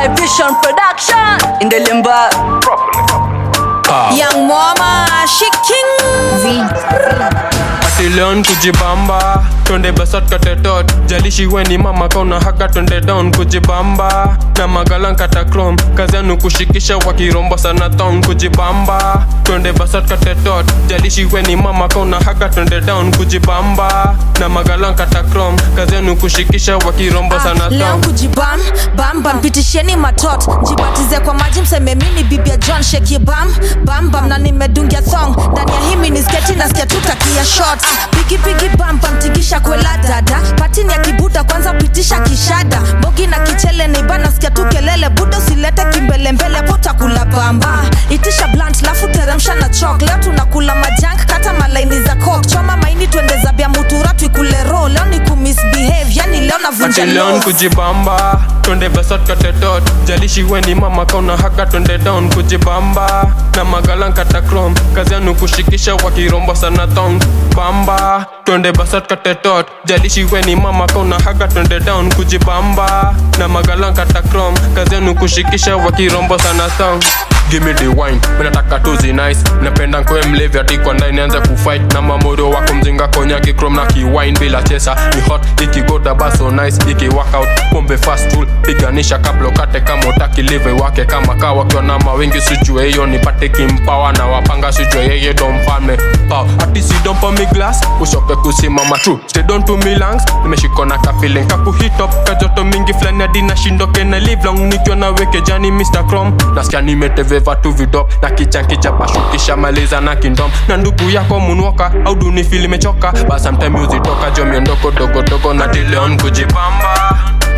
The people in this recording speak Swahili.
My Vision Production in the limba. Young mama, she king. ati leon kujibamba twende basat katetot jalishi weni mama kauna haka twende down kujibamba na magalan katakrom kazi yanu kushikisha wakirombo sana town kujibamba twende basat katetot jalishi weni mama kauna haka twende down kujibamba na magalan katakrom kazi yanu kushikisha wakirombo sana leo town kujibam bambam pitisheni matot jibatize kwa maji mseme mini bibia john sheki bam bambam na nimedungia thong ndani ya himi ni sketi nasikia tutakia shot pikipiki bambam tikisha kwela dada patini ya kibuda kwanza pitisha kishada bogi na kichele neiba nasikia tu kelele buda usilete kimbelembele potakula bamba itisha blunt lafu teremsha na chok leo tunakula majank kata malaini za kok choma maini twende zabia mutura tuikule ro leo ni kumisbehave yani leo navunja ati leon nose. kujibamba twende basat katetot jalishi weni mama kauna haka twende down kujibamba na magalan katakrom kazi yanu kushikisha wakirombo sana tong bamba twende basat katetot jalishi weni mama kauna haka twende down kujibamba na magalan katakrom kazi yanu kushikisha wakirombo sana tong Give me the wine, mimi nataka tuzi nice napenda nkwe mlevi ati kwa ndani anze kufight na mamoro wako mzinga konyaki chrome na kiwine bila chesa ni hot ikigoda baso nice iki workout pombe fast full piganisha kabla ukate kama utaki live wake kama kawa kiwa na mawingi sijue hiyo nipate kimpawa na wapanga sijue yeye ndo mfalme pao ati si don't pour me glass ushoke kusimama true stay down to me lungs nimeshikona ka feeling kaku hit up kajoto mingi flani hadi nashindoke na live long nikiwa na weke jani Mr. Chrome nasikia nimeteveva tu vidop na kichankicha pashukisha maliza na kindom na ndugu yako munwoka au duni fili mechoka but sometime uzitoka jo miondoko dogodogo na dileon kujipamba